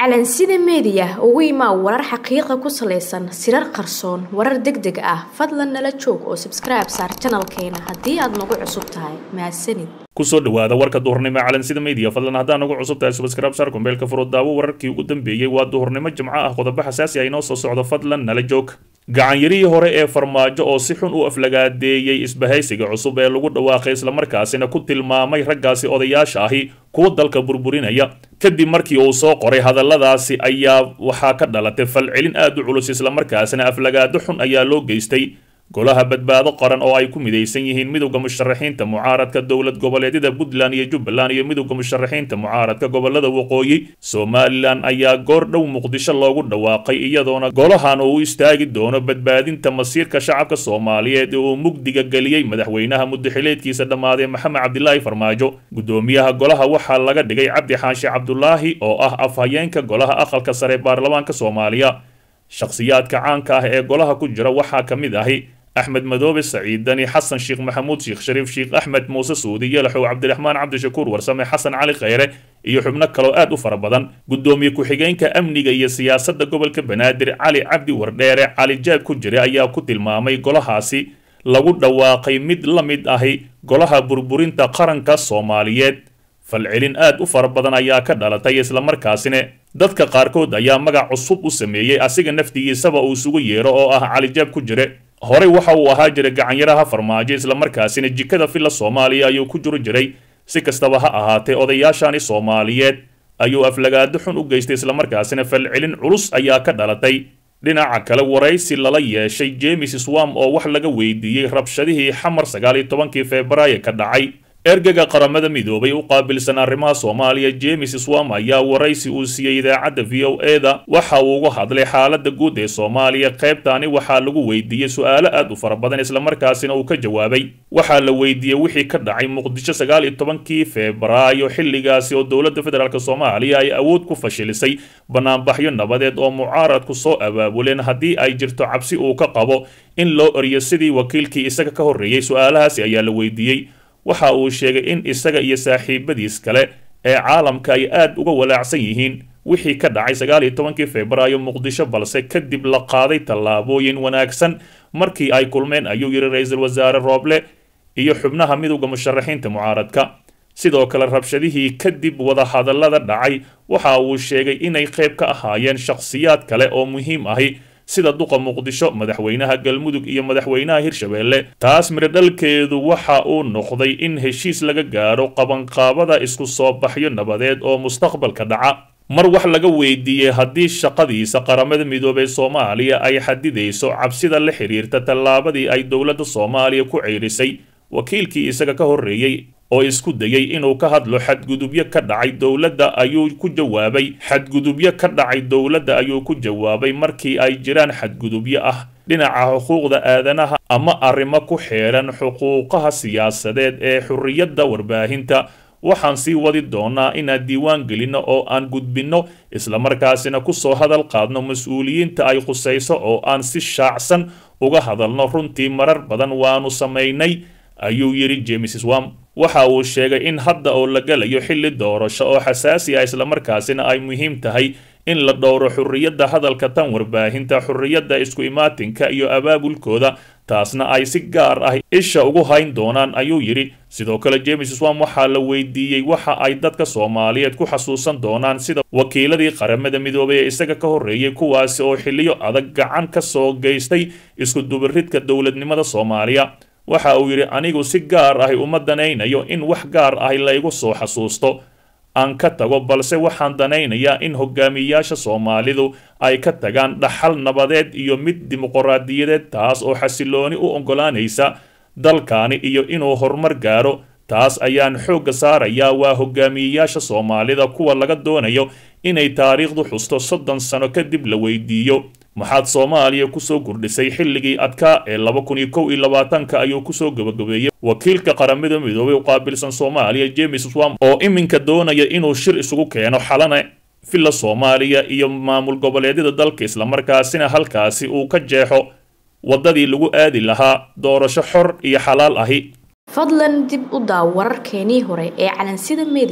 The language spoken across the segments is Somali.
calansida meediya ugu imaa warar xaqiiqa ku salaysan sirar qarsoon warar deg deg ah fadlan nala joog oo sabskribe saar janalkeena haddii aad nagu cusub tahay mahadsanid kusoo dhawaada warka duhurnimo ee calansida media fadlan haddaan nagu cusub tahay subscribe saar kumbeelka furo daawo wararkii ugu dambeeyey waa duhurnimo jimco ah qodobo xasaasi ah inoo soo socdo fadlan nala joog gacanyarihii hore ee farmaajo oo si xun u aflagaadeeyey isbahaysiga cusub ee lagu dhawaaqay islamarkaasina ku tilmaamay raggaasi odayaasha ahi kuwa dalka burburinaya kadib markii uu soo qoray hadalladaasi ayaa waxaa ka dhalatay falcelin aad u culus islamarkaasina aflagaado xun ayaa loo geystay golaha badbaado qaran oo ay ku midaysan yihiin midowda musharaxiinta mucaaradka dowlad goboleedyada puntland iyo jubbaland iyo midowda musharaxiinta mucaaradka gobolada waqooyi somalilan ayaa goor dhow muqdisho loogu dhawaaqay iyadoona golahan uu u istaagi doono badbaadinta masiirka shacabka soomaaliyeed ee uu mugdiga geliyey madaxweynaha mudaxileedkiisa dhammaaday maxamed cabdilaahi farmaajo gudoomiyaha golaha waxaa laga dhigay cabdi xaashi cabdulaahi oo ah afhayeenka golaha aqalka sare baarlamaanka soomaaliya shakhsiyaadka caanka ah ee golaha ku jira waxaa ka mid ahi axmed madoobe saciid dani xasan sheekh maxamuud sheekh shariif sheekh axmed muuse suudi yalaxow cabdiraxmaan cabdishakuur warsame xasan cali kheyre iyo xubno kaloo aad u fara badan gudoomiye ku-xigeenka amniga iyo siyaasadda gobolka banaadir cali cabdi wardheere cali jaab ku jira ayaa ku tilmaamay golahaasi lagu dhawaaqay mid la mid ahi golaha burburinta qaranka soomaaliyeed falcelin aad u fara badan ayaa ka dhalatay islamarkaasina dadka qaarkood ayaa magac cusub u sameeyey asiga naftigiisaba uu isugu yeero oo ah cali jaab ku jire horey waxa uu ahaa jiray gacanyaraha farmaajo islamarkaasina jikada filla soomaaliya ayuu ku jiro jiray si kastaba ha ahaatee odayaashani soomaaliyeed ayuu aflagaado xun u geystay islamarkaasina falcelin culus ayaa ka dhalatay dhinaca kale waraysi lala yeeshay jemes swam oo wax laga weydiiyey rabshadihii xamar sagaal iyo tobankii febraayo ka dhacay ergaga qaramada midoobay u qaabilsan arrimaha soomaaliya jemes swam ayaa waraysi uu siiyey idaacadda v o eda waxa uu uga hadlay xaaladda guud ee soomaaliya qaybtaani waxaa lagu weydiiyey su-aalo aad u fara badan islamarkaasina uu ka jawaabay waxaa la weydiiyey wixii ka dhacay muqdisho sagaal iyo tobankii febraayo xilligaasi oo dowladda federaalk soomaaliya ay awood ku fashilisay banaanbaxyo nabadeed oo mucaaradku soo abaabuleen haddii ay jirto cabsi uu ka qabo in loo eriyo sidii wakiilkii isaga ka horreeyey su-aalahaasi ayaa la weydiiyey waxa uu sheegay in isaga iyo saaxiibadiis kale ee caalamka ay aad uga walaacsan yihiin wixii ka dhacay sagaal iyo tobankii febraayo muqdisho balse kadib la qaaday tallaabooyin wanaagsan markii ay kulmeen ayuu yidhi ra-iisul wasaare rooble iyo xubnaha midowda musharaxiinta mucaaradka sidoo kale rabshadihii kadib wadahadallada dhacay waxa uu sheegay inay qayb ka ahaayeen shakhsiyaad kale oo muhiim ahi sida duqa muqdisho madaxweynaha galmudug iyo madaxweynaha hirshabeelle taas miradhalkeedu waxa uu noqday in heshiis laga gaaro qabanqaabada isku soo baxyo nabadeed oo mustaqbalka dhaca mar wax laga weydiiyey haddii shaqadiisa qaramada midoobey soomaaliya ay xadidayso cabsida la xiriirta tallaabadii ay dowladda soomaaliya ku ceyrisay wakiilkii isaga ka horreeyey oo isku dayey inuu ka hadlo xadgudubyo ka dhacay dowladda ayuu ku jawaabay xadgudubyo ka dhacay dowladda ayuu ku jawaabay markii ay jiraan xadgudubyo ah dhinaca xuquuqda aadanaha ama arrimo ku xeeran xuquuqaha siyaasadeed ee xurriyadda warbaahinta waxaan sii wadi doonaa inaan diiwaan gelinno oo aan gudbinno islamarkaasina kusoo hadal qaadno mas-uuliyiinta ay khusayso oo aan si shaacsan uga hadalno runtii marar badan waanu samaynay ayuu yidhi jemes swam waxa uu sheegay in hadda oo la galayo xilli doorasho oo xasaasi ah islamarkaasina ay muhiim tahay in la dhowro xurriyadda hadalka tan warbaahinta xurriyadda isku imaatinka iyo abaabulkooda taasna ay si gaar ah isha ugu hayn doonaan ayuu yidhi sidoo kale jemes swam waxaa la weydiiyey waxa ay dadka soomaaliyeed ku xasuusan doonaan sida wakiiladii qaramada midoobay ee isaga ka horreeyey kuwaasi oo xilliyo adag gacan ka soo geystay isku dubaridka dowladnimada soomaaliya waxa uu yidhi anigu si gaar ahi uma danaynayo in wax gaar ahi laygu soo xasuusto aan ka tago balse waxaan danaynayaa in hogaamiyayaasha soomaalidu ay ka tagaan dhaxal nabadeed iyo mid dimuqraadiyadeed taas oo xasilooni u oggolaanaysa dalkaani iyo inuu horumar gaaro taas ayaan xoogga saarayaa waa hogaamiyeyaasha soomaalida kuwa laga doonayo inay taariikhdu xusto soddon sano kadib la weydiiyo maxaad soomaaliya kusoo kordhisay xilligii adkaa ee laba kun iyo kow iyo labaatanka ayuu kusoo gabagabeeyey wakiilka qaramada midoobay u qaabilsan soomaaliya jemes swam oo iminka doonaya inuu shir isugu keeno xalana villa soomaaliya iyo maamul goboleedyada dalka islamarkaasina halkaasi uu ka jeexo waddadii lagu aadi lahaa doorasho xor iyo xalaal ahi fadlan dib u daaw wararkeenii hore ee calansida meediya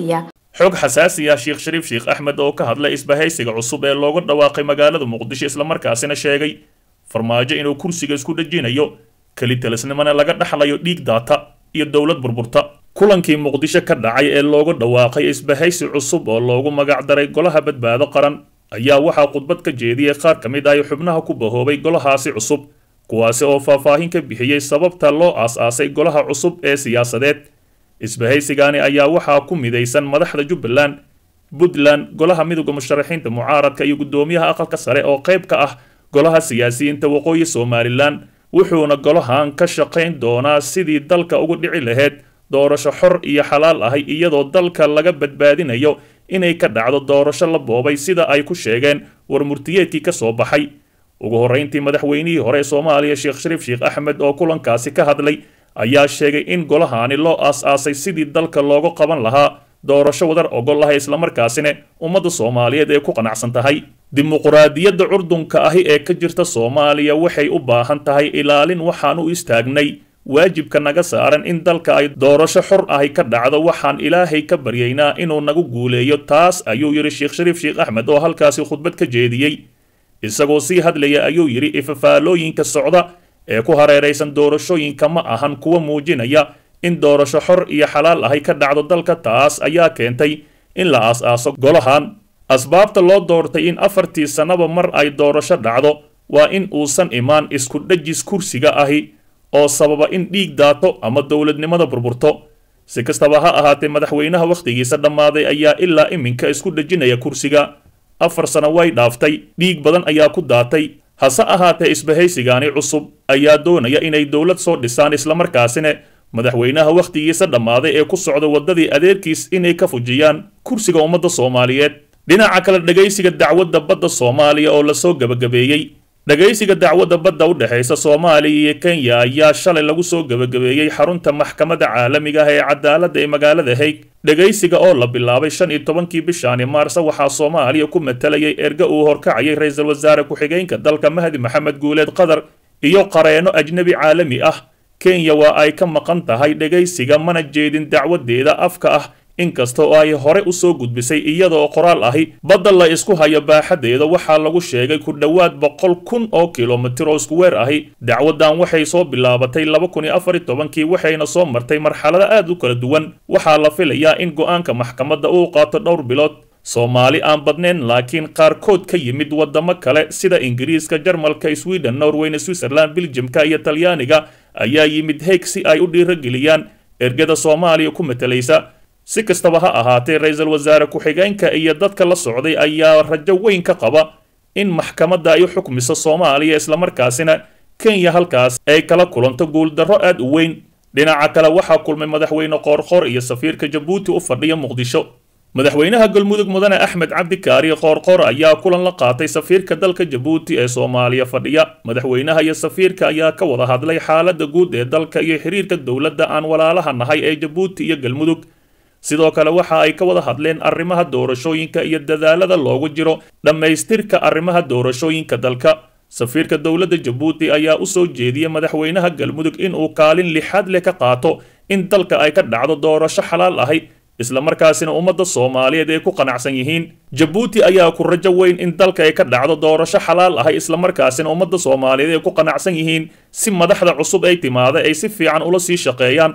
xog xasaasi ah sheekh shariif sheekh axmed oo ka hadlay isbahaysiga cusub ee looga dhawaaqay magaalada muqdisho islamarkaasina sheegay farmaajo inuu kursiga isku dhejinayo kelitalisnimona laga dhaxlayo dhiig daata iyo dowlad burburta kulankii muqdisho ka dhacay ee looga dhawaaqay isbahaysi cusub oo loogu magacdaray golaha badbaado qaran ayaa waxaa khudbad ka jeediyey qaar ka mid ah xubnaha ku bahoobay golahaasi cusub kuwaasi oo faahfaahin ka bixiyey sababta loo aas-aasay golaha cusub ee siyaasadeed isbahaysigaani ayaa waxaa ku midaysan madaxda jubbaland puntland golaha midooda musharaxiinta mucaaradka iyo guddoomiyaha aqalka sare oo qayb ka ah golaha siyaasiyiinta waqooyi somalilan wuxuuna golahan ka shaqayn doonaa sidii dalka ugu dhici lahayd doorasho xor iyo xalaal ahay iyadoo dalka laga badbaadinayo inay ka dhacdo doorasho la boobay sida ay ku sheegeen war murtiyeedkii ka soo baxay ugu horrayntii madaxweynihii hore ee soomaaliya sheekh shariif sheekh axmed oo kulankaasi ka hadlay ayaa sheegay in golahaani loo aas-aasay sidii dalka looga qaban lahaa doorasho wadar ogol ah islamarkaasina ummadda soomaaliyeed ee ku qanacsan tahay dimuquraadiyadda curdunka ahi ee ka jirta soomaaliya waxay u baahan tahay ilaalin waxaan u istaagnay waajibka naga saaran in dalka ay doorasho xor ahi ka dhacdo waxaan ilaahay ka baryaynaa inuu nagu guuleeyo taas ayuu yidhi sheekh shariif sheekh axmed oo halkaasi khudbad ka jeediyey isagoo sii hadlaya ayuu yidhi ifafaalooyinka socda ee ku hareeraysan doorashooyinka ma ahan kuwa muujinaya in doorasho xor iyo xalaal ahay ka dhacdo dalka taas ayaa keentay in la aas-aaso golahan asbaabta loo doortay in afartii sannaba mar ay doorasho dhacdo waa in uusan imaan isku dhejis kursiga ahi oo sababa in dhiig daato ama dowladnimada burburto si kastaba ha ahaatee madaxweynaha wakhtigiisa dhammaaday ayaa ilaa iminka isku dhejinaya kursiga afar sano way dhaaftay dhiig badan ayaa ku daatay hase ahaatee isbahaysigaani cusub ayaa doonaya inay dowlad soo dhisaan islamarkaasina madaxweynaha wakhtigiisa dhammaaday ee ku socda waddadii adeerkiis inay ka fujiyaan kursiga ummadda soomaaliyeed dhinaca kale dhegaysiga dacwadda badda soomaaliya oo lasoo gebagabeeyey dhegaysiga dacwadda badda u dhexaysa soomaaliya iyo kenya ayaa shalay lagu soo gebagabeeyey xarunta maxkamadda caalamiga ah ee cadaaladda ee magaalada haig dhegaysiga oo la bilaabay shan iyo tobankii bishaani maarse waxaa soomaaliya ku matalayay erga uu horkacayay ra-iisul wasaare ku-xigeenka dalka mahdi maxamed guuleed qatar iyo qareeno ajnebi caalami ah kenya waa ay ka maqan tahay dhegaysiga mana jeedin dacwadeeda afka ah inkasta oo ay hore u soo gudbisay iyadaoo qoraal ahi badda la isku hayo baaxadeeda waxaa lagu sheegay ku dhowaad boqol kun oo kilomitir oo isku weer ahi dacwaddan waxay soo bilaabatay laba kun iyo afar iyo tobankii waxayna soo martay marxalado aad u kala duwan waxaa la filayaa in go-aanka maxkamadda uu qaato dhowr bilood soomaali aan badnayn laakiin qaarkood ka yimid waddamo kale sida ingiriiska jarmalka sweden norweyna switzerland biljamka iyo talyaaniga ayaa yimid heeg si ay u dhiirageliyaan ergada soomaaliya ku matalaysa si kastaba ha ahaatee ra-iisul wasaare ku-xigeenka iyo dadka la socday ayaa rajo weyn ka qaba in maxkamadda ay u xukmiso soomaaliya islamarkaasina kenya halkaas ay kala kulanto guuldarro aad u weyn dhinaca kale waxaa kulmay madaxweyne qoorqoor iyo safiirka jabuuti u fadhiya muqdisho madaxweynaha galmudug mudane axmed cabdi kaari qoorqoor ayaa kulan la qaatay safiirka dalka jabuuti ee soomaaliya fadhiya madaxweynaha iyo safiirka ayaa ka wada hadlay xaaladda guud ee dalka iyo xiriirka dowladda aan walaalaha nahay ee jabuuti iyo galmudug sidoo kale waxa ay ka wada hadleen arrimaha doorashooyinka iyo dadaalada loogu jiro dhammaystirka arrimaha doorashooyinka dalka safiirka dowladda jabuuti ayaa u soo jeediyey madaxweynaha galmudug inuu kaalin lixaad leh ka qaato in dalka ay ka dhacdo doorasho xalaal ahay islamarkaasina ummadda soomaaliyeed ay ku qanacsan yihiin jabuuti ayaa ku rajo weyn in dalka ay ka dhacdo doorasho xalaal ahay islamarkaasina ummadda soomaaliyeed ay ku qanacsan yihiin si madaxda cusub ay timaada ay si fiican ula sii shaqeeyaan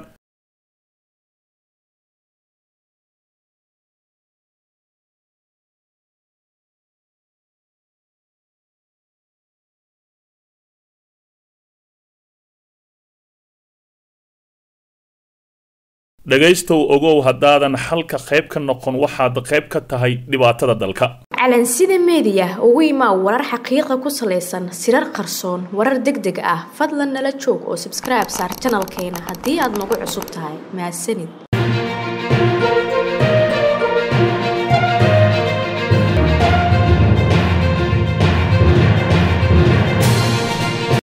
dhegaystow ogow haddaadan xalka qayb ka noqon waxaad qayb ka tahay dhibaatada dalka calansida meediya ugu imaa warar xaqiiqa ku salaysan sirar qarsoon warar deg deg ah fadlan nala joog oo sabskribe saar janalkeena haddii aad nagu cusub tahay mahadsanid